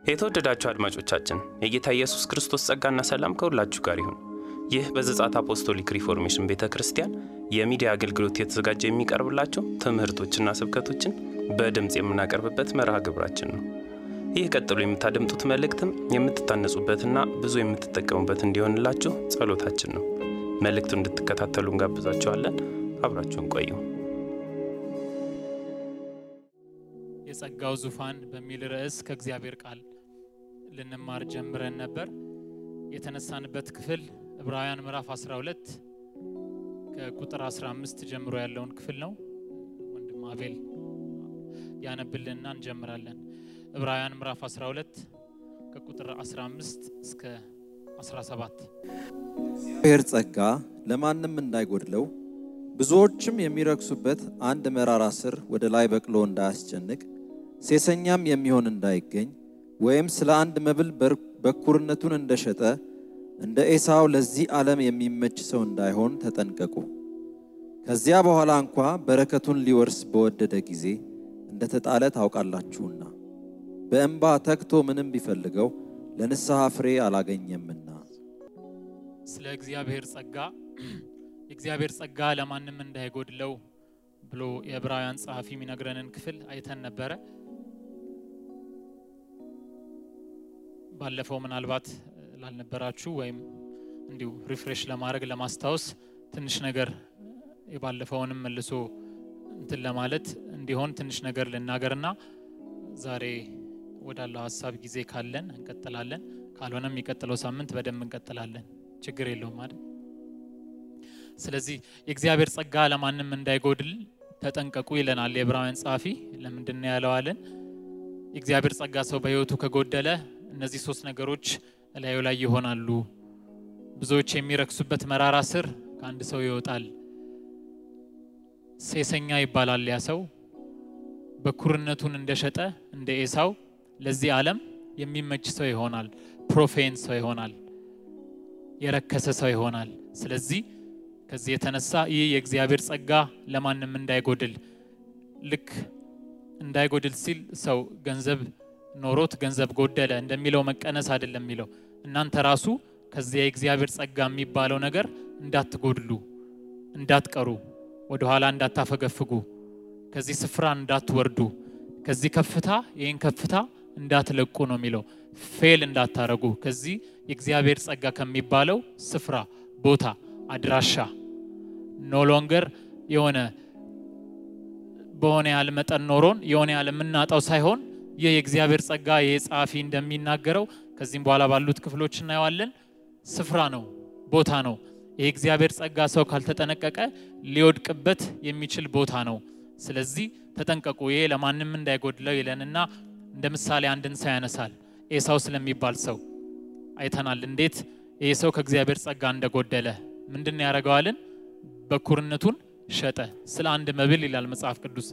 የተወደዳችሁ አድማጮቻችን የጌታ ኢየሱስ ክርስቶስ ጸጋና ሰላም ከሁላችሁ ጋር ይሁን። ይህ በዘጻት አፖስቶሊክ ሪፎርሜሽን ቤተ ክርስቲያን የሚዲያ አገልግሎት የተዘጋጀ የሚቀርብላቸው ትምህርቶችና ስብከቶችን በድምፅ የምናቀርብበት መርሃ ግብራችን ነው። ይህ ቀጥሎ የምታደምጡት መልእክትም የምትታነጹበትና ብዙ የምትጠቀሙበት እንዲሆንላችሁ ጸሎታችን ነው። መልእክቱን እንድትከታተሉ እንጋብዛችኋለን። አብራችሁን ቆዩ። የጸጋው ዙፋን በሚል ርዕስ ከእግዚአብሔር ቃል ልንማር ጀምረን ነበር። የተነሳንበት ክፍል ዕብራውያን ምዕራፍ 12 ከቁጥር 15 ጀምሮ ያለውን ክፍል ነው። ወንድም አቤል ያነብልንና እንጀምራለን። ዕብራውያን ምዕራፍ 12 ከቁጥር 15 እስከ 17 እግዚአብሔር ጸጋ ለማንም እንዳይጎድለው ብዙዎችም የሚረክሱበት አንድ መራራ ስር ወደ ላይ በቅሎ እንዳያስጨንቅ ሴሰኛም የሚሆን እንዳይገኝ ወይም ስለ አንድ መብል በኩርነቱን እንደሸጠ እንደ ኤሳው ለዚህ ዓለም የሚመች ሰው እንዳይሆን ተጠንቀቁ። ከዚያ በኋላ እንኳ በረከቱን ሊወርስ በወደደ ጊዜ እንደተጣለ ታውቃላችሁና በእንባ ተግቶ ምንም ቢፈልገው ለንስሐ ፍሬ አላገኘምና። ስለ እግዚአብሔር ጸጋ የእግዚአብሔር ጸጋ ለማንም እንዳይጎድለው ብሎ የዕብራውያን ጸሐፊ የሚነግረንን ክፍል አይተን ነበረ። ባለፈው ምናልባት ላልነበራችሁ ወይም እንዲሁ ሪፍሬሽ ለማድረግ ለማስታወስ ትንሽ ነገር የባለፈውንም መልሶ እንትን ለማለት እንዲሆን ትንሽ ነገር ልናገርና ዛሬ ወዳለው ሀሳብ ጊዜ ካለን እንቀጥላለን፣ ካልሆነም የሚቀጥለው ሳምንት በደንብ እንቀጥላለን። ችግር የለውም አይደል? ስለዚህ የእግዚአብሔር ጸጋ ለማንም እንዳይጎድል ተጠንቀቁ ይለናል የዕብራውያን ጸሐፊ። ለምንድን ነው ያለዋለን? የእግዚአብሔር ጸጋ ሰው በሕይወቱ ከጎደለ እነዚህ ሶስት ነገሮች እላዩ ላይ ይሆናሉ። ብዙዎች የሚረክሱበት መራራ ስር ከአንድ ሰው ይወጣል። ሴሰኛ ይባላል ያ ሰው። በኩርነቱን እንደሸጠ እንደ ኤሳው ለዚህ ዓለም የሚመች ሰው ይሆናል። ፕሮፌን ሰው ይሆናል። የረከሰ ሰው ይሆናል። ስለዚህ ከዚህ የተነሳ ይህ የእግዚአብሔር ጸጋ ለማንም እንዳይጎድል ልክ እንዳይጎድል ሲል ሰው ገንዘብ ኖሮት ገንዘብ ጎደለ እንደሚለው መቀነስ አይደለም የሚለው እናንተ ራሱ ከዚያ የእግዚአብሔር ጸጋ የሚባለው ነገር እንዳትጎድሉ፣ እንዳትቀሩ፣ ወደኋላ እንዳታፈገፍጉ፣ ከዚህ ስፍራ እንዳትወርዱ፣ ከዚህ ከፍታ ይህን ከፍታ እንዳትለቁ ነው የሚለው። ፌል እንዳታረጉ ከዚህ የእግዚአብሔር ጸጋ ከሚባለው ስፍራ ቦታ አድራሻ ኖ ሎንገር የሆነ በሆነ ያህል መጠን ኖሮን የሆነ ያህል የምናጣው ሳይሆን ይህ የእግዚአብሔር ጸጋ ይህ ጸሐፊ እንደሚናገረው ከዚህም በኋላ ባሉት ክፍሎች እናየዋለን። ስፍራ ነው፣ ቦታ ነው። ይህ እግዚአብሔር ጸጋ ሰው ካልተጠነቀቀ ሊወድቅበት የሚችል ቦታ ነው። ስለዚህ ተጠንቀቁ፣ ይሄ ለማንም እንዳይጎድለው ይለንና እንደ ምሳሌ አንድን ሰው ያነሳል። ኤሳው ስለሚባል ሰው አይተናል። እንዴት ይህ ሰው ከእግዚአብሔር ጸጋ እንደጎደለ ምንድን ነው ያደረገዋልን? በኩርነቱን ሸጠ ስለ አንድ መብል ይላል መጽሐፍ ቅዱስ።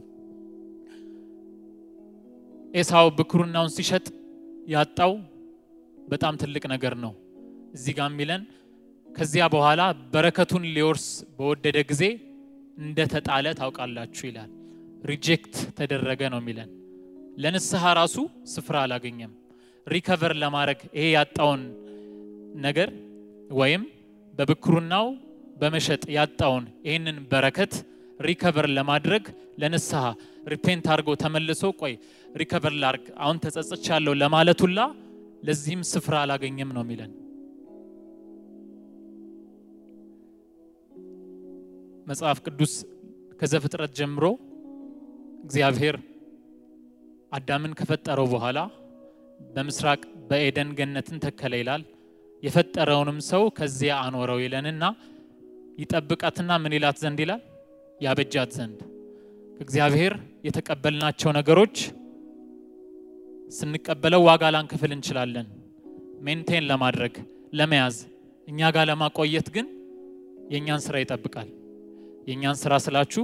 ኤሳው ብኩርናውን ሲሸጥ ያጣው በጣም ትልቅ ነገር ነው። እዚህ ጋር የሚለን ከዚያ በኋላ በረከቱን ሊወርስ በወደደ ጊዜ እንደተጣለ ታውቃላችሁ ይላል። ሪጀክት ተደረገ ነው የሚለን። ለንስሐ ራሱ ስፍራ አላገኘም። ሪከቨር ለማድረግ ይሄ ያጣውን ነገር ወይም በብኩርናው በመሸጥ ያጣውን ይህንን በረከት ሪከቨር ለማድረግ ለንስሐ ሪፔንት አድርጎ ተመልሶ ቆይ ሪከቨር ላርግ አሁን ተጸጽቻለሁ ለማለት ሁላ ለዚህም ስፍራ አላገኘም ነው የሚለን። መጽሐፍ ቅዱስ ከዘፍጥረት ጀምሮ እግዚአብሔር አዳምን ከፈጠረው በኋላ በምስራቅ በኤደን ገነትን ተከለ ይላል። የፈጠረውንም ሰው ከዚያ አኖረው ይለንና ይጠብቃትና ምን ይላት ዘንድ ይላል ያበጃት ዘንድ ከእግዚአብሔር የተቀበልናቸው ነገሮች ስንቀበለው ዋጋ ላንከፍል እንችላለን። ሜንቴን ለማድረግ ለመያዝ፣ እኛ ጋር ለማቆየት ግን የእኛን ስራ ይጠብቃል። የእኛን ስራ ስላችሁ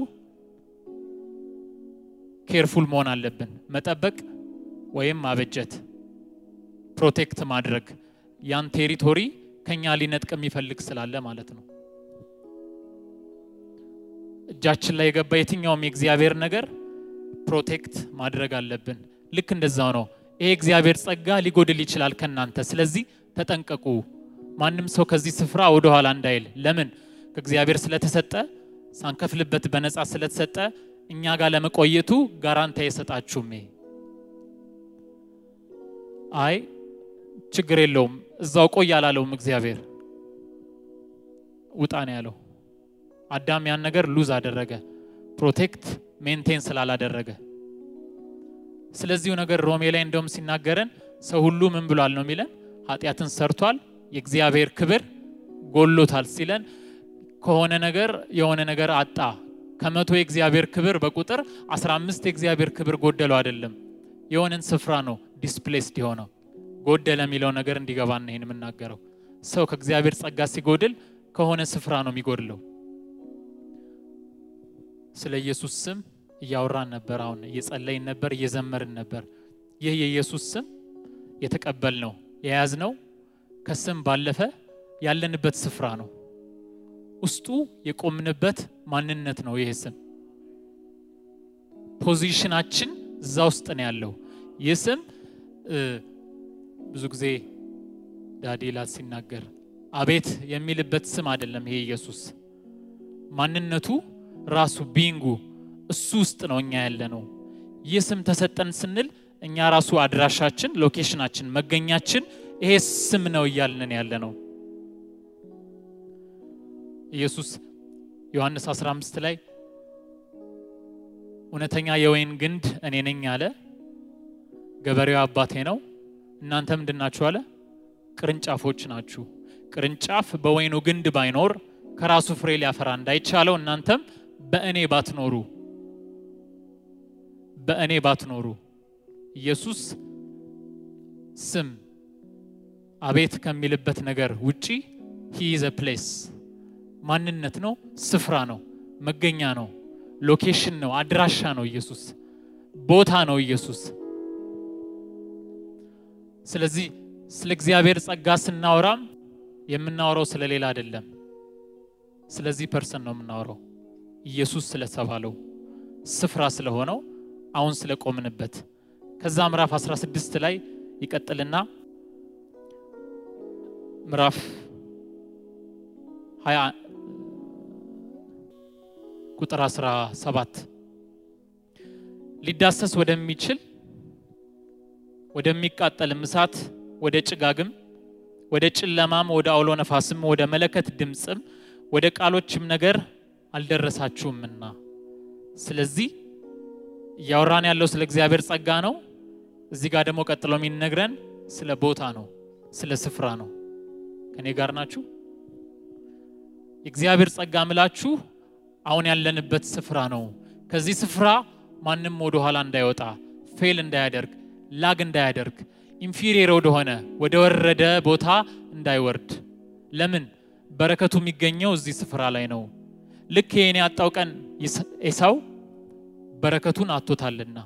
ኬርፉል መሆን አለብን። መጠበቅ ወይም ማበጀት፣ ፕሮቴክት ማድረግ ያን ቴሪቶሪ ከኛ ሊነጥቅ የሚፈልግ ስላለ ማለት ነው። እጃችን ላይ የገባ የትኛውም የእግዚአብሔር ነገር ፕሮቴክት ማድረግ አለብን። ልክ እንደዛው ነው ይሄ እግዚአብሔር ጸጋ ሊጎድል ይችላል ከእናንተ። ስለዚህ ተጠንቀቁ። ማንም ሰው ከዚህ ስፍራ ወደ ኋላ እንዳይል። ለምን? ከእግዚአብሔር ስለተሰጠ ሳንከፍልበት በነፃ ስለተሰጠ እኛ ጋር ለመቆየቱ ጋራንታ የሰጣችሁም። ይሄ አይ ችግር የለውም እዛው ቆይ አላለውም እግዚአብሔር። ውጣ ነው ያለው። አዳም ያን ነገር ሉዝ አደረገ፣ ፕሮቴክት ሜንቴን ስላላደረገ። ስለዚሁ ነገር ሮሜ ላይ እንደውም ሲናገረን ሰው ሁሉ ምን ብሏል ነው የሚለን? ኃጢአትን ሰርቷል፣ የእግዚአብሔር ክብር ጎሎታል ሲለን ከሆነ ነገር የሆነ ነገር አጣ። ከመቶ የእግዚአብሔር ክብር በቁጥር 15 የእግዚአብሔር ክብር ጎደለው አይደለም። የሆነን ስፍራ ነው ዲስፕሌስድ የሆነው ጎደለ የሚለው ነገር እንዲገባን ይሄን የምናገረው። ሰው ከእግዚአብሔር ጸጋ ሲጎድል ከሆነ ስፍራ ነው የሚጎድለው። ስለ ኢየሱስ ስም እያወራን ነበር። አሁን እየጸለይን ነበር፣ እየዘመርን ነበር። ይህ የኢየሱስ ስም የተቀበልነው የያዝነው ከስም ባለፈ ያለንበት ስፍራ ነው። ውስጡ የቆምንበት ማንነት ነው። ይህ ስም ፖዚሽናችን እዛ ውስጥ ነው ያለው። ይህ ስም ብዙ ጊዜ ዳዴላት ሲናገር አቤት የሚልበት ስም አይደለም። ይሄ ኢየሱስ ማንነቱ ራሱ ቢንጉ እሱ ውስጥ ነው እኛ ያለ ነው። ይህ ስም ተሰጠን ስንል እኛ ራሱ አድራሻችን፣ ሎኬሽናችን፣ መገኛችን ይሄ ስም ነው እያልንን ያለ ነው። ኢየሱስ ዮሐንስ 15 ላይ እውነተኛ የወይን ግንድ እኔ ነኝ አለ። ገበሬው አባቴ ነው፣ እናንተ ምንድን ናችሁ አለ? ቅርንጫፎች ናችሁ። ቅርንጫፍ በወይኑ ግንድ ባይኖር ከራሱ ፍሬ ሊያፈራ እንዳይቻለው እናንተም በእኔ ባትኖሩ በእኔ ባትኖሩ ኢየሱስ ስም አቤት ከሚልበት ነገር ውጪ ሂ ኢዝ ፕሌስ ማንነት ነው፣ ስፍራ ነው፣ መገኛ ነው፣ ሎኬሽን ነው፣ አድራሻ ነው። ኢየሱስ ቦታ ነው። ኢየሱስ ስለዚህ ስለ እግዚአብሔር ጸጋ ስናወራም የምናወራው ስለ ሌላ አይደለም። ስለዚህ ፐርሰን ነው የምናወራው። ኢየሱስ ስለተባለው ስፍራ ስለሆነው አሁን ስለቆምንበት ከዛ ምዕራፍ 16 ላይ ይቀጥልና ምዕራፍ 20 ቁጥር 17 ሊዳሰስ ወደሚችል ወደሚቃጠልም እሳት ወደ ጭጋግም ወደ ጨለማም ወደ አውሎ ነፋስም ወደ መለከት ድምፅም ወደ ቃሎችም ነገር አልደረሳችሁምና። ስለዚህ እያወራን ያለው ስለ እግዚአብሔር ጸጋ ነው። እዚህ ጋር ደግሞ ቀጥሎ የሚነግረን ስለ ቦታ ነው፣ ስለ ስፍራ ነው። ከኔ ጋር ናችሁ? የእግዚአብሔር ጸጋ ምላችሁ አሁን ያለንበት ስፍራ ነው። ከዚህ ስፍራ ማንም ወደ ኋላ እንዳይወጣ፣ ፌል እንዳያደርግ፣ ላግ እንዳያደርግ፣ ኢንፊሪየር ወደሆነ ወደ ወረደ ቦታ እንዳይወርድ። ለምን? በረከቱ የሚገኘው እዚህ ስፍራ ላይ ነው። ልክ የኔ ያጣው ቀን ኤሳው በረከቱን አጥቶታልና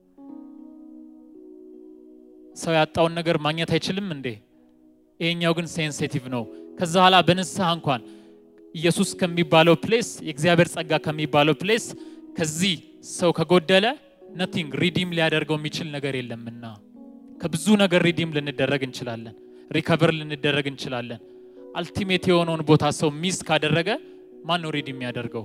ሰው ያጣውን ነገር ማግኘት አይችልም እንዴ? ይሄኛው ግን ሴንሲቲቭ ነው። ከዛ ኋላ በንስሐ እንኳን ኢየሱስ ከሚባለው ፕሌስ የእግዚአብሔር ጸጋ ከሚባለው ፕሌስ ከዚህ ሰው ከጎደለ ነቲንግ ሪዲም ሊያደርገው የሚችል ነገር የለምና ከብዙ ነገር ሪዲም ልንደረግ እንችላለን፣ ሪከቨር ልንደረግ እንችላለን። አልቲሜት የሆነውን ቦታ ሰው ሚስ ካደረገ ማን ነው ሪዲም የሚያደርገው?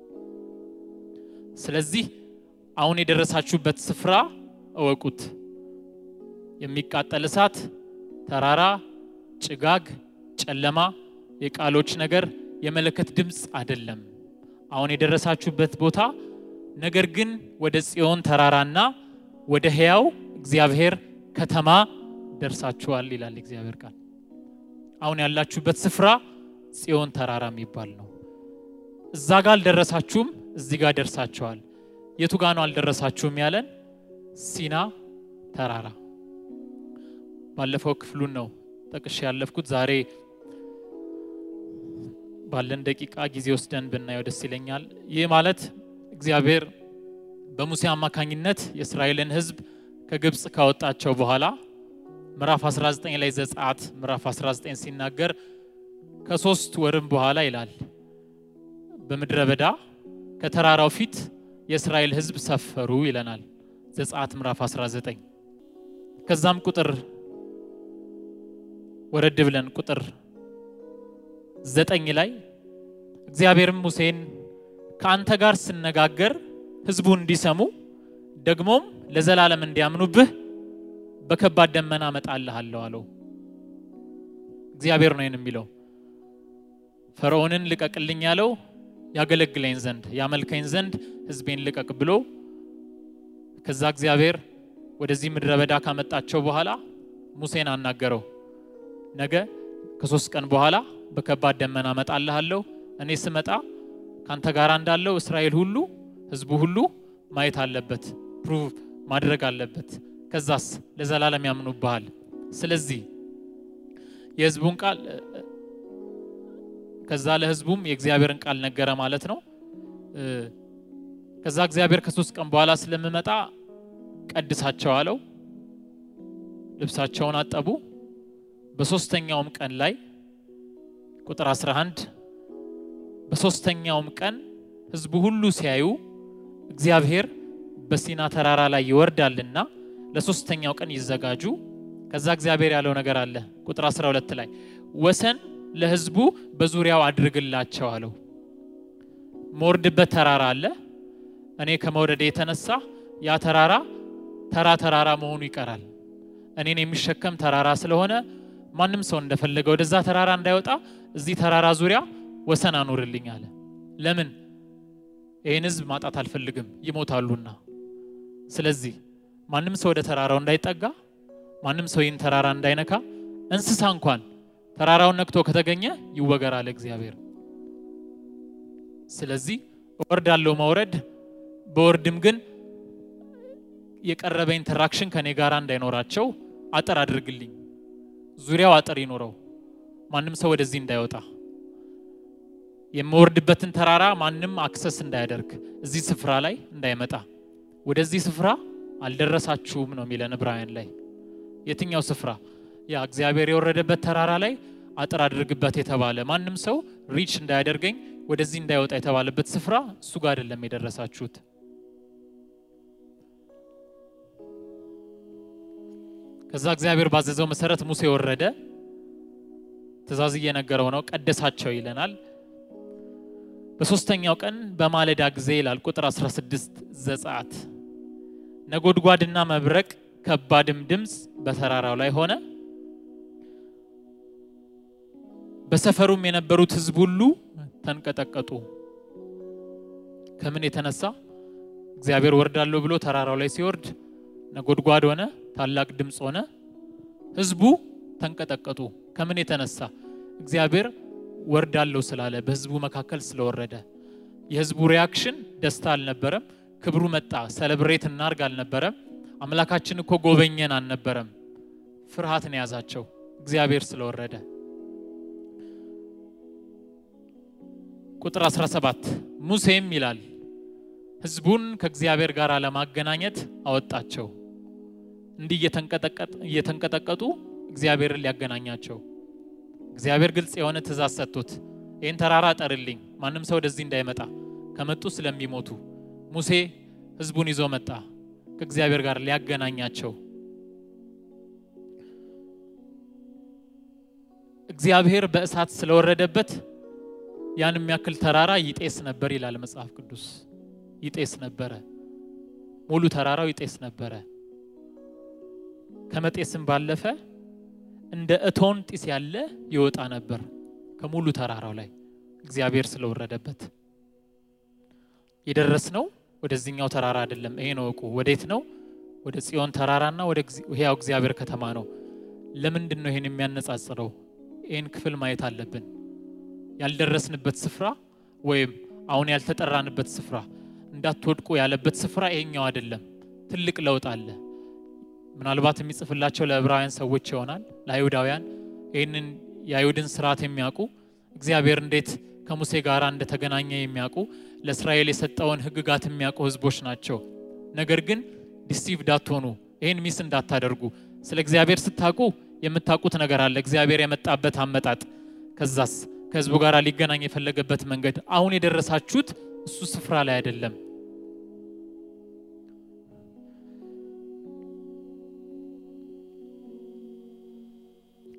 ስለዚህ አሁን የደረሳችሁበት ስፍራ እወቁት። የሚቃጠል እሳት፣ ተራራ፣ ጭጋግ፣ ጨለማ፣ የቃሎች ነገር፣ የመለከት ድምፅ አይደለም። አሁን የደረሳችሁበት ቦታ ነገር ግን ወደ ጽዮን ተራራና ወደ ሕያው እግዚአብሔር ከተማ ደርሳችኋል ይላል እግዚአብሔር ቃል። አሁን ያላችሁበት ስፍራ ጽዮን ተራራ የሚባል ነው። እዛ ጋር አልደረሳችሁም፣ እዚህ ጋር ደርሳችኋል። የቱ ጋ ነው አልደረሳችሁም ያለን? ሲና ተራራ። ባለፈው ክፍሉን ነው ጠቅሼ ያለፍኩት። ዛሬ ባለን ደቂቃ ጊዜ ወስደን ብናየው ደስ ይለኛል። ይህ ማለት እግዚአብሔር በሙሴ አማካኝነት የእስራኤልን ሕዝብ ከግብፅ ካወጣቸው በኋላ ምዕራፍ 19 ላይ ዘጸአት ምዕራፍ 19 ሲናገር ከሶስት ወርም በኋላ ይላል በምድረ በዳ ከተራራው ፊት የእስራኤል ሕዝብ ሰፈሩ ይለናል። ዘጸአት ምዕራፍ 19 ከዛም ቁጥር ወረድ ብለን ቁጥር ዘጠኝ ላይ እግዚአብሔርም ሙሴን ከአንተ ጋር ስነጋገር ሕዝቡ እንዲሰሙ ደግሞም ለዘላለም እንዲያምኑብህ በከባድ ደመና እመጣልሃለሁ አለው። እግዚአብሔር ነው ይህን የሚለው። ፈርዖንን ልቀቅልኝ ያለው ያገለግለኝ ዘንድ ያመልከኝ ዘንድ ሕዝቤን ልቀቅ ብሎ ከዛ እግዚአብሔር ወደዚህ ምድረ በዳ ካመጣቸው በኋላ ሙሴን አናገረው። ነገ ከሶስት ቀን በኋላ በከባድ ደመና እመጣልሃለሁ። እኔ ስመጣ ካንተ ጋር እንዳለው እስራኤል ሁሉ ህዝቡ ሁሉ ማየት አለበት፣ ፕሩቭ ማድረግ አለበት። ከዛስ ለዘላለም ያምኑብሃል። ስለዚህ የህዝቡን ቃል ከዛ ለህዝቡም የእግዚአብሔርን ቃል ነገረ ማለት ነው። ከዛ እግዚአብሔር ከሶስት ቀን በኋላ ስለምመጣ ቀድሳቸው አለው። ልብሳቸውን አጠቡ። በሶስተኛውም ቀን ላይ ቁጥር 11 በሶስተኛውም ቀን ህዝቡ ሁሉ ሲያዩ እግዚአብሔር በሲና ተራራ ላይ ይወርዳልና ለሶስተኛው ቀን ይዘጋጁ። ከዛ እግዚአብሔር ያለው ነገር አለ። ቁጥር 12 ላይ ወሰን ለህዝቡ በዙሪያው አድርግላቸው አለው። መወርድበት ተራራ አለ። እኔ ከመውረዴ የተነሳ ያ ተራራ ተራ ተራራ መሆኑ ይቀራል። እኔን የሚሸከም ተራራ ስለሆነ ማንም ሰው እንደፈለገ ወደዛ ተራራ እንዳይወጣ እዚህ ተራራ ዙሪያ ወሰን አኑርልኝ አለ። ለምን? ይህን ህዝብ ማጣት አልፈልግም፣ ይሞታሉና። ስለዚህ ማንም ሰው ወደ ተራራው እንዳይጠጋ፣ ማንም ሰው ይህን ተራራ እንዳይነካ፣ እንስሳ እንኳን ተራራውን ነክቶ ከተገኘ ይወገራል እግዚአብሔር። ስለዚህ እወርዳለሁ መውረድ በወርድም ግን የቀረበ ኢንተራክሽን ከኔ ጋር እንዳይኖራቸው አጥር አድርግልኝ፣ ዙሪያው አጥር ይኖረው፣ ማንም ሰው ወደዚህ እንዳይወጣ፣ የምወርድበትን ተራራ ማንም አክሰስ እንዳያደርግ፣ እዚህ ስፍራ ላይ እንዳይመጣ። ወደዚህ ስፍራ አልደረሳችሁም ነው የሚለን ዕብራውያን ላይ። የትኛው ስፍራ? ያ እግዚአብሔር የወረደበት ተራራ ላይ አጥር አድርግበት የተባለ ማንም ሰው ሪች እንዳያደርገኝ ወደዚህ እንዳይወጣ የተባለበት ስፍራ እሱ ጋር አይደለም የደረሳችሁት። ከዛ እግዚአብሔር ባዘዘው መሰረት ሙሴ ወረደ። ትእዛዝ እየነገረው ነው። ቀደሳቸው ይለናል። በሶስተኛው ቀን በማለዳ ጊዜ ይላል ቁጥር 16 ዘጸአት ነጎድጓድና መብረቅ ከባድም ድምፅ በተራራው ላይ ሆነ። በሰፈሩም የነበሩት ሕዝብ ሁሉ ተንቀጠቀጡ። ከምን የተነሳ? እግዚአብሔር ወርዳለሁ ብሎ ተራራው ላይ ሲወርድ ነጎድጓድ ሆነ፣ ታላቅ ድምፅ ሆነ፣ ሕዝቡ ተንቀጠቀጡ። ከምን የተነሳ? እግዚአብሔር ወርዳለሁ ስላለ በሕዝቡ መካከል ስለወረደ። የሕዝቡ ሪያክሽን ደስታ አልነበረም። ክብሩ መጣ ሰለብሬት እናርግ አልነበረም። አምላካችን እኮ ጎበኘን አልነበረም። ፍርሃትን የያዛቸው እግዚአብሔር ስለወረደ። ቁጥር 17 ሙሴም ይላል ሕዝቡን ከእግዚአብሔር ጋር ለማገናኘት አወጣቸው። እንዲህ እየተንቀጠቀጡ እግዚአብሔርን ሊያገናኛቸው እግዚአብሔር ግልጽ የሆነ ትእዛዝ ሰጥቶት ይህን ተራራ ጠርልኝ፣ ማንም ሰው ወደዚህ እንዳይመጣ ከመጡ ስለሚሞቱ ሙሴ ሕዝቡን ይዞ መጣ ከእግዚአብሔር ጋር ሊያገናኛቸው። እግዚአብሔር በእሳት ስለወረደበት ያን የሚያክል ተራራ ይጤስ ነበር ይላል መጽሐፍ ቅዱስ። ይጤስ ነበረ፣ ሙሉ ተራራው ይጤስ ነበረ። ከመጤስም ባለፈ እንደ እቶን ጢስ ያለ ይወጣ ነበር ከሙሉ ተራራው ላይ እግዚአብሔር ስለወረደበት። የደረስነው ወደዚህኛው ተራራ አይደለም። ይሄ ነው እቁ። ወዴት ነው? ወደ ጽዮን ተራራና ወደ ሕያው እግዚአብሔር ከተማ ነው። ለምንድን ነው ይሄን የሚያነጻጽረው? ይህን ክፍል ማየት አለብን። ያልደረስንበት ስፍራ ወይም አሁን ያልተጠራንበት ስፍራ እንዳትወድቁ ያለበት ስፍራ ይሄኛው አይደለም። ትልቅ ለውጥ አለ። ምናልባት የሚጽፍላቸው ለዕብራውያን ሰዎች ይሆናል፣ ለአይሁዳውያን ይህንን የአይሁድን ስርዓት የሚያውቁ እግዚአብሔር እንዴት ከሙሴ ጋር እንደተገናኘ የሚያውቁ ለእስራኤል የሰጠውን ሕግጋት የሚያውቁ ሕዝቦች ናቸው። ነገር ግን ዲሲቭ እንዳትሆኑ ይህን ሚስ እንዳታደርጉ ስለ እግዚአብሔር ስታውቁ የምታውቁት ነገር አለ። እግዚአብሔር የመጣበት አመጣጥ፣ ከዛስ ከህዝቡ ጋር ሊገናኝ የፈለገበት መንገድ። አሁን የደረሳችሁት እሱ ስፍራ ላይ አይደለም።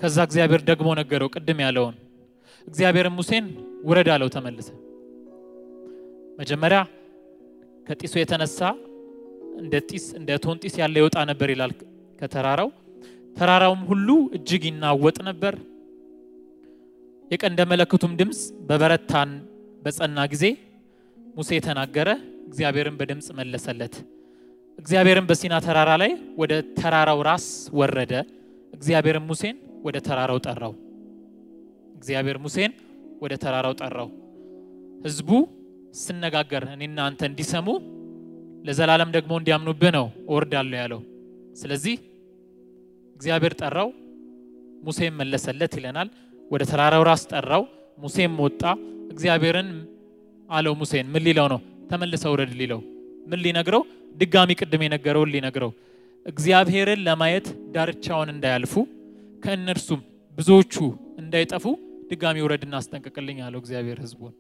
ከዛ እግዚአብሔር ደግሞ ነገረው ቅድም ያለውን እግዚአብሔርን ሙሴን ውረድ አለው ተመልሰ መጀመሪያ ከጢሱ የተነሳ እንደ ጢስ እንደ እቶን ጢስ ያለ ይወጣ ነበር ይላል ከተራራው ተራራውም ሁሉ እጅግ ይናወጥ ነበር የቀንደ መለከቱም ድምፅ በበረታን በጸና ጊዜ ሙሴ ተናገረ እግዚአብሔርን በድምፅ መለሰለት እግዚአብሔርን በሲና ተራራ ላይ ወደ ተራራው ራስ ወረደ እግዚአብሔርን ሙሴን ወደ ተራራው ጠራው እግዚአብሔር ሙሴን ወደ ተራራው ጠራው ህዝቡ ስነጋገር እኔና አንተ እንዲሰሙ ለዘላለም ደግሞ እንዲያምኑብህ ነው እወርዳለሁ ያለው ስለዚህ እግዚአብሔር ጠራው ሙሴም መለሰለት ይለናል ወደ ተራራው ራስ ጠራው ሙሴም ወጣ እግዚአብሔርን አለው ሙሴን ምን ሊለው ነው ተመልሰ ውረድ ሊለው ምን ሊነግረው ድጋሚ ቅድም የነገረውን ሊነግረው እግዚአብሔርን ለማየት ዳርቻውን እንዳያልፉ ከእነርሱም ብዙዎቹ እንዳይጠፉ ድጋሚ ውረድና አስጠንቅቅልኝ አለው እግዚአብሔር ህዝቡን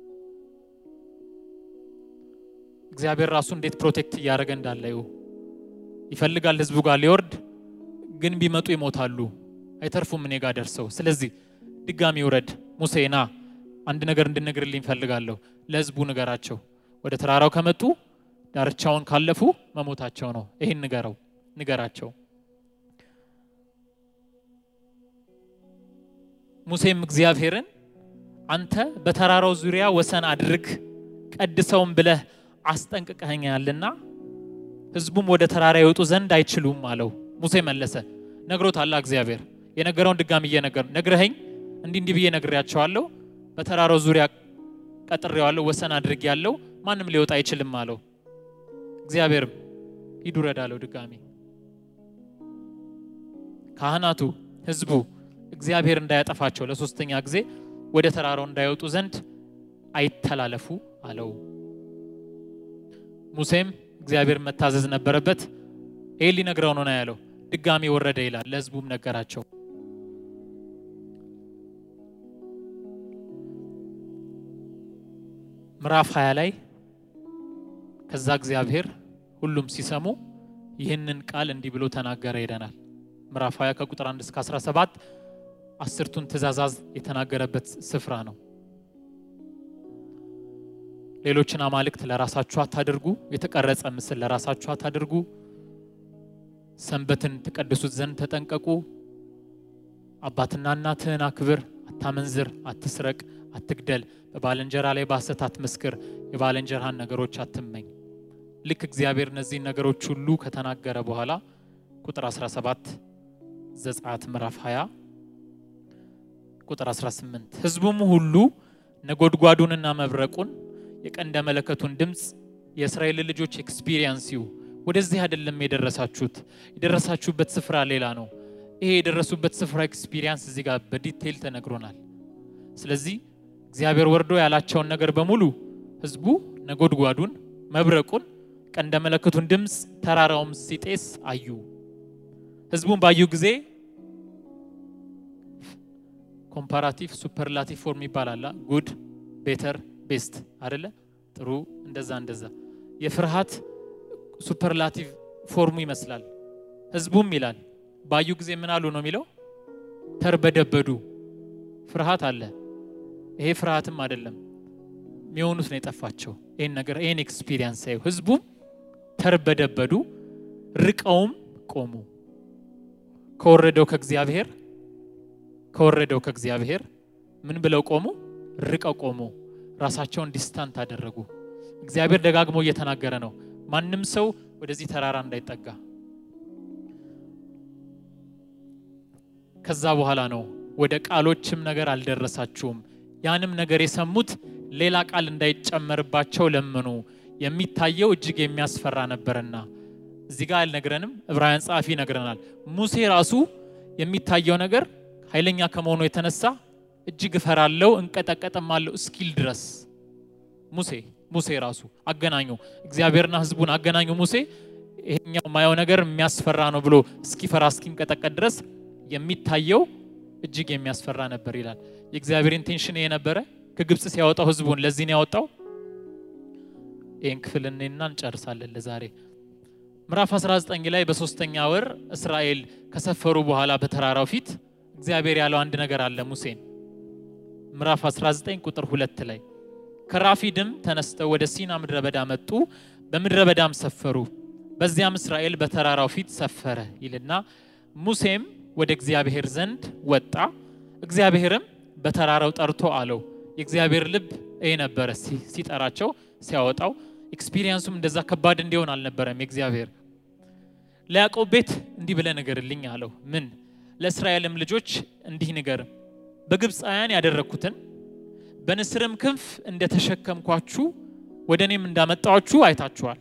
እግዚአብሔር ራሱ እንዴት ፕሮቴክት እያደረገ እንዳለው ይፈልጋል ህዝቡ ጋር ሊወርድ ግን ቢመጡ ይሞታሉ አይተርፉም እኔ ጋር ደርሰው ስለዚህ ድጋሚ ውረድ ሙሴ ና አንድ ነገር እንድነግርልኝ ፈልጋለሁ ለህዝቡ ንገራቸው ወደ ተራራው ከመጡ ዳርቻውን ካለፉ መሞታቸው ነው ይህን ንገረው ንገራቸው ሙሴም እግዚአብሔርን አንተ በተራራው ዙሪያ ወሰን አድርግ ቀድሰውም ብለህ አስጠንቅቀኸኛልና ህዝቡም ወደ ተራራ ይወጡ ዘንድ አይችሉም አለው ሙሴ መለሰ ነግሮታላ እግዚአብሔር የነገረውን ድጋሚ እየነገር ነግረኸኝ እንዲህ እንዲህ ብዬ ነግሬያቸዋለሁ በተራራው ዙሪያ ቀጥሬዋለሁ ወሰን አድርግ ያለው ማንም ሊወጣ አይችልም አለው እግዚአብሔርም ሂዱ ረድ አለው ድጋሚ ካህናቱ ህዝቡ እግዚአብሔር እንዳያጠፋቸው ለሶስተኛ ጊዜ ወደ ተራራው እንዳይወጡ ዘንድ አይተላለፉ አለው ሙሴም እግዚአብሔር መታዘዝ ነበረበት ይህ ሊነግረው ነው ነው ያለው ድጋሚ ወረደ ይላል ለህዝቡም ነገራቸው ምዕራፍ 20 ላይ ከዛ እግዚአብሔር ሁሉም ሲሰሙ ይህንን ቃል እንዲህ ብሎ ተናገረ ይለናል ምዕራፍ 20 ከቁጥር 1 እስከ 17 አስርቱን ትእዛዛዝ የተናገረበት ስፍራ ነው ሌሎችን አማልክት ለራሳችሁ አታድርጉ የተቀረጸ ምስል ለራሳችሁ አታድርጉ ሰንበትን ትቀድሱት ዘንድ ተጠንቀቁ አባትና እናትህን አክብር አታመንዝር አትስረቅ አትግደል በባልንጀራ ላይ በሐሰት አትመስክር የባልንጀራህን ነገሮች አትመኝ ልክ እግዚአብሔር እነዚህን ነገሮች ሁሉ ከተናገረ በኋላ ቁጥር 17 ዘጸአት ምዕራፍ 20 ቁጥር 18 ህዝቡም ሁሉ ነጎድጓዱንና መብረቁን የቀንደ መለከቱን ድምፅ የእስራኤል ልጆች ኤክስፒሪየንስ ይው ወደዚህ አይደለም የደረሳችሁት የደረሳችሁበት ስፍራ ሌላ ነው ይሄ የደረሱበት ስፍራ ኤክስፒሪየንስ እዚህ ጋር በዲቴይል ተነግሮናል ስለዚህ እግዚአብሔር ወርዶ ያላቸውን ነገር በሙሉ ህዝቡ ነጎድጓዱን መብረቁን ቀንደ መለከቱን ድምፅ ተራራውም ሲጤስ አዩ ህዝቡን ባዩ ጊዜ ኮምፓራቲቭ ሱፐርላቲቭ ፎርም ይባላል ጉድ ቤተር ቤስት አደለ ጥሩ እንደዛ እንደዛ የፍርሃት ሱፐርላቲቭ ፎርሙ ይመስላል ህዝቡም ይላል ባዩ ጊዜ ምን አሉ ነው የሚለው ተርበደበዱ ፍርሃት አለ ይሄ ፍርሃትም አይደለም የሚሆኑት ነው የጠፋቸው ይህን ነገር ይህን ኤክስፒሪየንስ ሳዩ ህዝቡም ተርበደበዱ ርቀውም ቆሙ ከወረደው ከእግዚአብሔር ከወረደው ከእግዚአብሔር ምን ብለው ቆሙ ርቀው ቆሙ ራሳቸውን ዲስታንት አደረጉ እግዚአብሔር ደጋግሞ እየተናገረ ነው ማንም ሰው ወደዚህ ተራራ እንዳይጠጋ ከዛ በኋላ ነው ወደ ቃሎችም ነገር አልደረሳችሁም ያንም ነገር የሰሙት ሌላ ቃል እንዳይጨመርባቸው ለመኑ የሚታየው እጅግ የሚያስፈራ ነበርና እዚህ ጋር አልነግረንም ዕብራውያን ጸሐፊ ይነግረናል ሙሴ ራሱ የሚታየው ነገር ኃይለኛ ከመሆኑ የተነሳ እጅግ እፈራለው እንቀጠቀጥማለሁ እስኪል ድረስ ሙሴ ሙሴ ራሱ አገናኙ እግዚአብሔርና ህዝቡን አገናኙ ሙሴ ይሄኛው ማየው ነገር የሚያስፈራ ነው ብሎ እስኪፈራ እስኪንቀጠቀጥ ድረስ የሚታየው እጅግ የሚያስፈራ ነበር ይላል የእግዚአብሔር ኢንቴንሽን ይሄ ነበረ ከግብፅ ሲያወጣው ህዝቡን ለዚህ ነው ያወጣው ይህን ክፍል እኔና እንጨርሳለን ለዛሬ ምዕራፍ 19 ላይ በሶስተኛ ወር እስራኤል ከሰፈሩ በኋላ በተራራው ፊት እግዚአብሔር ያለው አንድ ነገር አለ ሙሴን ምዕራፍ 19 ቁጥር ሁለት ላይ ከራፊድም ተነስተው ወደ ሲና ምድረ በዳ መጡ፣ በምድረ በዳም ሰፈሩ። በዚያም እስራኤል በተራራው ፊት ሰፈረ ይልና ሙሴም ወደ እግዚአብሔር ዘንድ ወጣ፣ እግዚአብሔርም በተራራው ጠርቶ አለው። የእግዚአብሔር ልብ ይሄ ነበረ ሲጠራቸው ሲያወጣው። ኤክስፒሪየንሱም እንደዛ ከባድ እንዲሆን አልነበረም። የእግዚአብሔር ለያዕቆብ ቤት እንዲህ ብለህ ንገርልኝ አለው። ምን? ለእስራኤልም ልጆች እንዲህ ንገር፣ በግብፃውያን ያደረግኩትን በንስርም ክንፍ እንደተሸከምኳችሁ ወደ እኔም እንዳመጣችሁ አይታችኋል።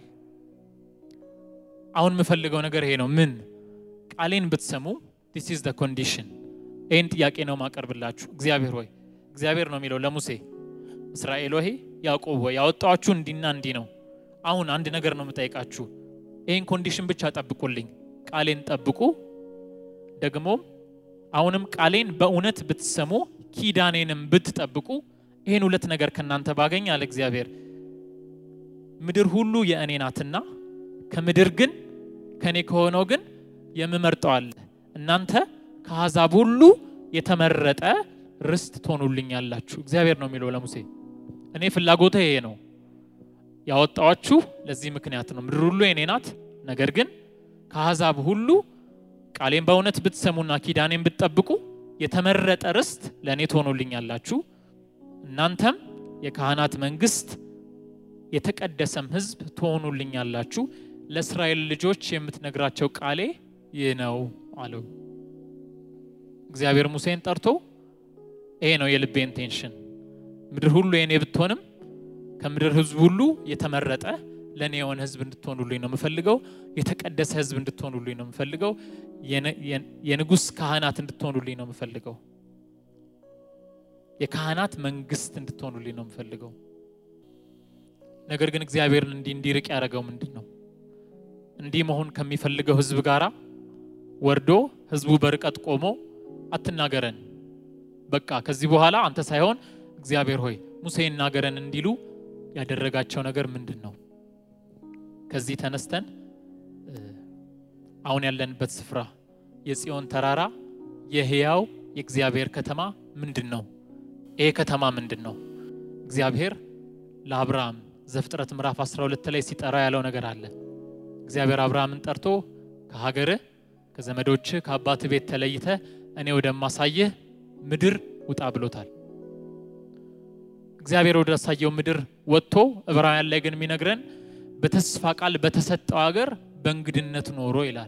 አሁን የምፈልገው ነገር ይሄ ነው። ምን? ቃሌን ብትሰሙ ዲስ ኢዝ ደ ኮንዲሽን። ይህን ጥያቄ ነው ማቀርብላችሁ። እግዚአብሔር ሆይ እግዚአብሔር ነው የሚለው ለሙሴ እስራኤል ሆይ ያዕቆብ ሆይ ያወጣችሁ እንዲና እንዲህ ነው። አሁን አንድ ነገር ነው የምጠይቃችሁ። ይህን ኮንዲሽን ብቻ ጠብቁልኝ። ቃሌን ጠብቁ። ደግሞ አሁንም ቃሌን በእውነት ብትሰሙ ኪዳኔንም ብትጠብቁ ይህን ሁለት ነገር ከእናንተ ባገኝ አለ እግዚአብሔር። ምድር ሁሉ የእኔ ናትና ከምድር ግን ከእኔ ከሆነው ግን የምመርጠው አለ። እናንተ ከአሕዛብ ሁሉ የተመረጠ ርስት ትሆኑልኛላችሁ። እግዚአብሔር ነው የሚለው ለሙሴ። እኔ ፍላጎቴ ይሄ ነው። ያወጣዋችሁ ለዚህ ምክንያት ነው። ምድር ሁሉ የኔ ናት። ነገር ግን ከአሕዛብ ሁሉ ቃሌን በእውነት ብትሰሙና ኪዳኔን ብትጠብቁ የተመረጠ ርስት ለእኔ ትሆኑልኛላችሁ። እናንተም የካህናት መንግስት፣ የተቀደሰም ሕዝብ ትሆኑልኛላችሁ። ለእስራኤል ልጆች የምትነግራቸው ቃሌ ይህ ነው አለው። እግዚአብሔር ሙሴን ጠርቶ ይሄ ነው የልቤ ኢንቴንሽን ምድር ሁሉ የኔ ብትሆንም ከምድር ህዝብ ሁሉ የተመረጠ ለእኔ የሆነ ህዝብ እንድትሆኑልኝ ነው የምፈልገው። የተቀደሰ ህዝብ እንድትሆኑልኝ ነው የምፈልገው። የንጉሥ ካህናት እንድትሆኑልኝ ነው የምፈልገው። የካህናት መንግስት እንድትሆኑልኝ ነው የምፈልገው። ነገር ግን እግዚአብሔርን እንዲህ እንዲርቅ ያደረገው ምንድን ነው? እንዲህ መሆን ከሚፈልገው ህዝብ ጋራ ወርዶ ህዝቡ በርቀት ቆሞ አትናገረን፣ በቃ ከዚህ በኋላ አንተ ሳይሆን እግዚአብሔር ሆይ ሙሴ ይናገረን እንዲሉ ያደረጋቸው ነገር ምንድን ነው? ከዚህ ተነስተን አሁን ያለንበት ስፍራ የጽዮን ተራራ የህያው የእግዚአብሔር ከተማ ምንድን ነው? ይሄ ከተማ ምንድን ነው? እግዚአብሔር ለአብርሃም ዘፍጥረት ምዕራፍ 12 ላይ ሲጠራ ያለው ነገር አለ። እግዚአብሔር አብርሃምን ጠርቶ ከሀገርህ ከዘመዶችህ ከአባትህ ቤት ተለይተ እኔ ወደማሳየህ ምድር ውጣ ብሎታል። እግዚአብሔር ወደ አሳየው ምድር ወጥቶ ዕብራውያን ላይ ግን የሚነግረን በተስፋ ቃል በተሰጠው ሀገር በእንግድነት ኖሮ ይላል።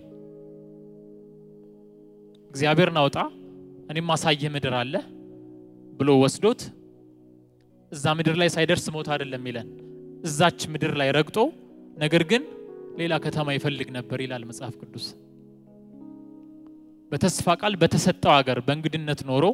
እግዚአብሔር ናውጣ እኔም ማሳየህ ምድር አለ ብሎ ወስዶት እዛ ምድር ላይ ሳይደርስ ሞት አይደለም ይለን እዛች ምድር ላይ ረግጦ ነገር ግን ሌላ ከተማ ይፈልግ ነበር ይላል መጽሐፍ ቅዱስ። በተስፋ ቃል በተሰጠው ሀገር በእንግድነት ኖሮ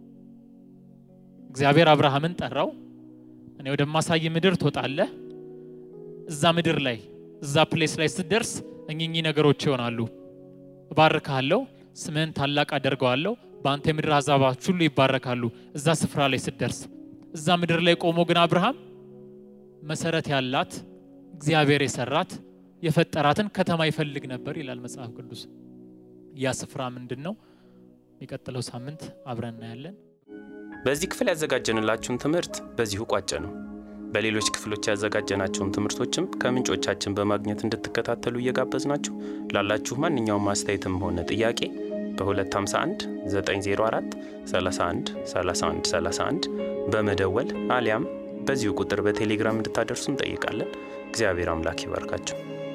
እግዚአብሔር አብርሃምን ጠራው። እኔ ወደማሳይ ምድር ትወጣለህ። እዛ ምድር ላይ እዛ ፕሌስ ላይ ስትደርስ እኚህ ነገሮች ይሆናሉ። እባርካለሁ፣ ስምህን ታላቅ አደርገዋለሁ፣ በአንተ የምድር አሕዛቦች ሁሉ ይባረካሉ። እዛ ስፍራ ላይ ስትደርስ እዛ ምድር ላይ ቆሞ ግን አብርሃም መሰረት ያላት እግዚአብሔር የሰራት የፈጠራትን ከተማ ይፈልግ ነበር ይላል መጽሐፍ ቅዱስ። ያ ስፍራ ምንድን ነው? የሚቀጥለው ሳምንት አብረን እናያለን። በዚህ ክፍል ያዘጋጀንላችሁን ትምህርት በዚሁ ቋጨ ነው። በሌሎች ክፍሎች ያዘጋጀናቸውን ትምህርቶችም ከምንጮቻችን በማግኘት እንድትከታተሉ እየጋበዝናችሁ ላላችሁ ማንኛውም አስተያየትም ሆነ ጥያቄ በ251 904 31 31 31 በመደወል አሊያም በዚሁ ቁጥር በቴሌግራም እንድታደርሱ እንጠይቃለን። እግዚአብሔር አምላክ ይባርካችሁ።